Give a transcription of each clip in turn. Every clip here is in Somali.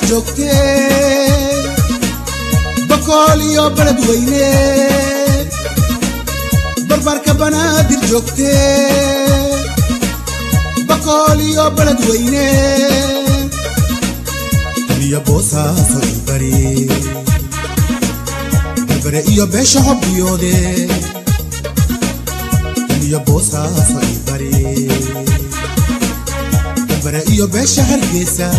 joogtee bakool iyo baled weyne barbarka banaadir joogtee bakool iyo baled weyne iyo boosaaso ibari barbare iyo beesha hobbiyoode iyo boosaaso ibari barbare iyo beesha hargeysa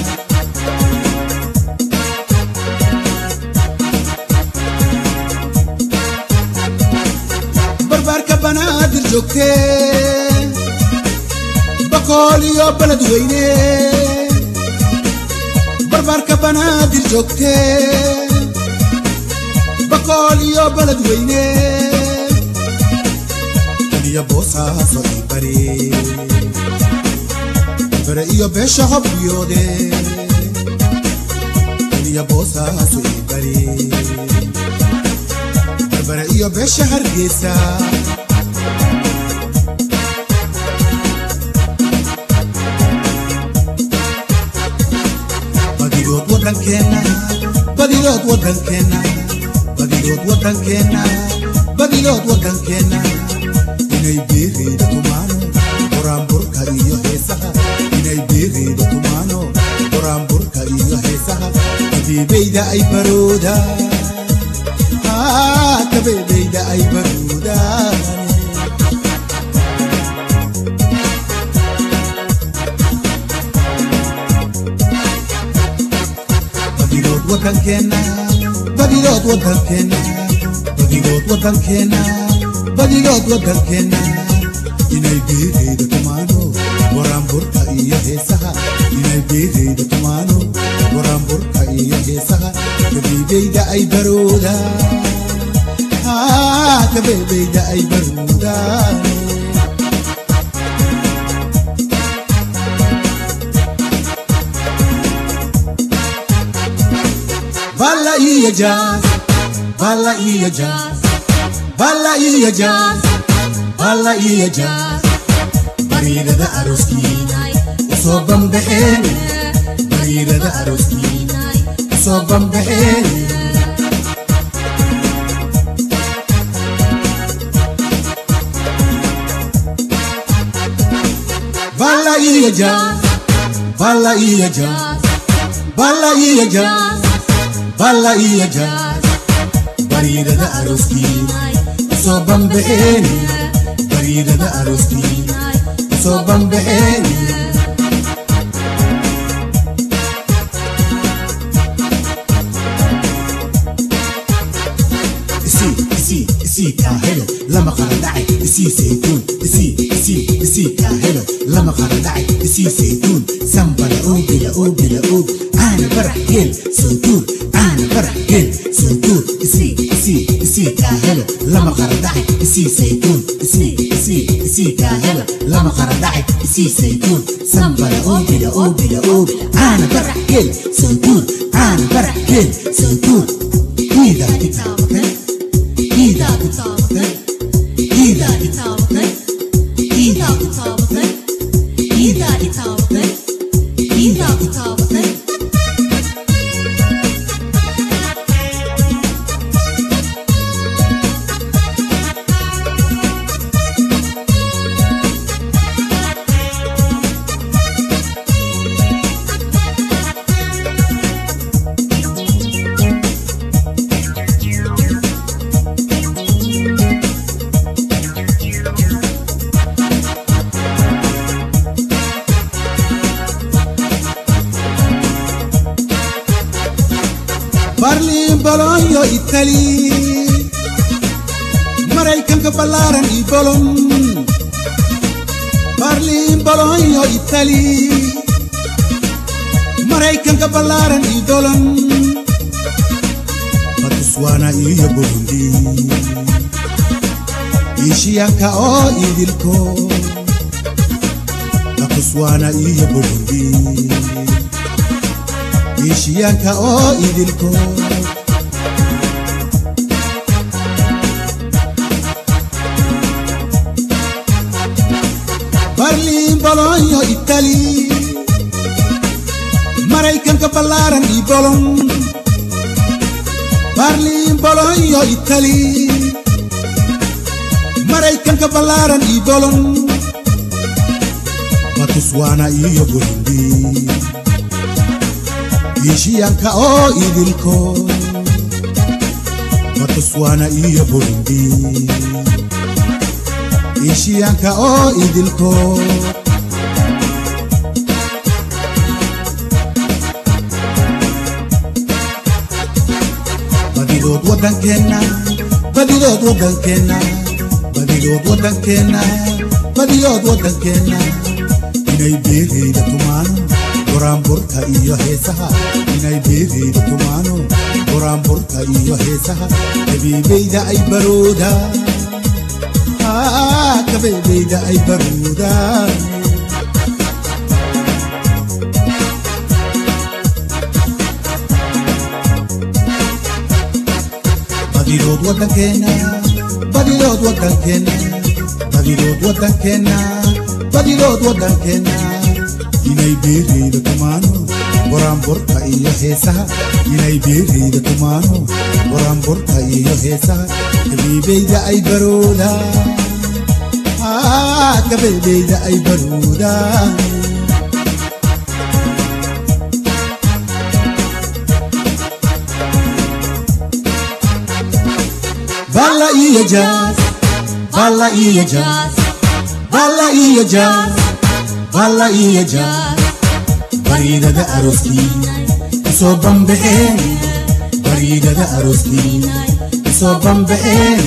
barbaarka banaadir joogtee bakool iyo baled weyne barbaarka banaadir joogtee bakool iyo baled weyne iyo boosaaso ibari bare iyo beesha hobbiyoode iyo boosaaso ibari barbare iyo beesha hargeysa badigood waddankeenna badigood waddankeenna badigood waddankeenna badigood waddankeenna inay biiriida tumaano buraanburka iyo heesaha inay biiriida tumaano buraanburka iyo heesaha kabeebeyda ay barooda kabeebeyda ay baroodaan badigood waddankeenna badigood waddankeenna badigood waddankeenna badigood waddankeenna inay beereyda tumaano waraanburka iyo heesaha inay beereyda tumaano waraanburka iyo heesaha kabeebeyda ay baroodaan kabeebeyda ay baroodaan Balla iyo jazz, balla iyo jazz, balla iyo jazz, balla iyo jazz. Bariidada arooskiina usoo bambaxeen, bariidada arooskiina usoo bambaxeen. Balla iyo jazz, balla iyo jazz, balla iyo jazz. balla iyo jazz bariidada arooskiina usoo bambaxeen bariidada arooskiina usoo bambaxeen isii isii isii kaa helo lama qara dhacay isii saytuun isii isii isii kaa helo lama qara dhacay isii saytuun sambala oogila oogila oog aana barax geel saytuun aana barax geel saytuun isii isii isii kaa helo lama qara dhacay isii saytuun isii isii isii kaa helo lama qara dhacay isii saytuun sambala oogila oogila oog aana barax geel saytuun aana barax geel saytuun Ida kitaabate Ida kitaabate Ida kitaabate Ida kitaabate Ida kitaabate Ida kitaabate barliin bolonyo itali maraykanka ballaaran ii bolon barliin bolonyo itali maraykanka ballaaran ii bolon batuswaana iyo burundi iishiyanka oo idilko batuswaana iyo burundi iishiyanka oo idilko barliin bolonyo itali maraykanka ballaaran ii bolon baarliin bolon iyo itali maraykanka ballaaran ii bolon batuswaana iyo burundi iishiyanka oo idilko batuswaana iyo burundi iishiyanka oo idilko badidood waddankeenna badidood waddankeenna badidood waddankeenna badidood waddankeenna inay beerayda tumaano goraanburka iyo heesaha inay beerayda tumaano goraanburka iyo heesaha kabeebayda ay baroodaan kabeebayda ay baroodaan badidood waddankeenna badidood waddankeenna badidood waddankeenna badidood waddankeenna inay beerayda tumaano goraanburka iyo heesaha inay beerayda tumaano goraanburka iyo heesaha kabeebayda ay baroodaan kabeebayda ay baroodaan Balla iyo jazz, balla iyo jazz, balla iyo jazz, balla iyo jazz. Bariidada arooskii isoo bamba'een, bariidada arooskii isoo bamba'een.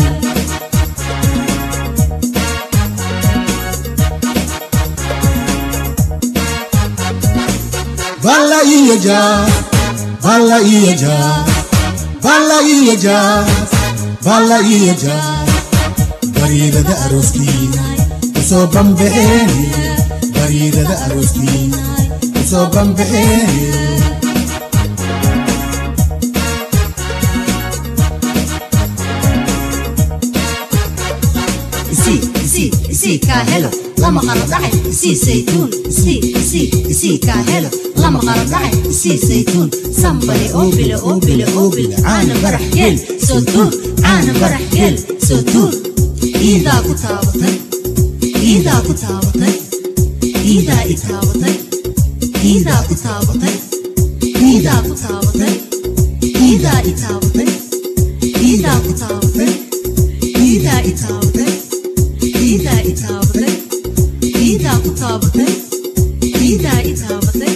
Balla iyo jazz, balla iyo jazz, balla iyo jazz. balla iyo jazz bariidada arooskii isoo bamba'een bariidada arooskii isoo bamba'een isii isii isii kaa helo lama qaro dhacay isii saytuun isii isii isii kaa helo lama qaro dhacay isii saytuun sambale oo bile oo bile oo bile caana barax geel soo tuur caana barax geel soo tuur iidaa ku taabatay iidaa ku taabatay iidaa i taabatay iidaa ku taabatay iidaa ku taabatay iidaa i taabatay iidaa ku taabatay iidaa i taabatay iidaa i taabatay iidaa ku taabatay iidaa i taabatay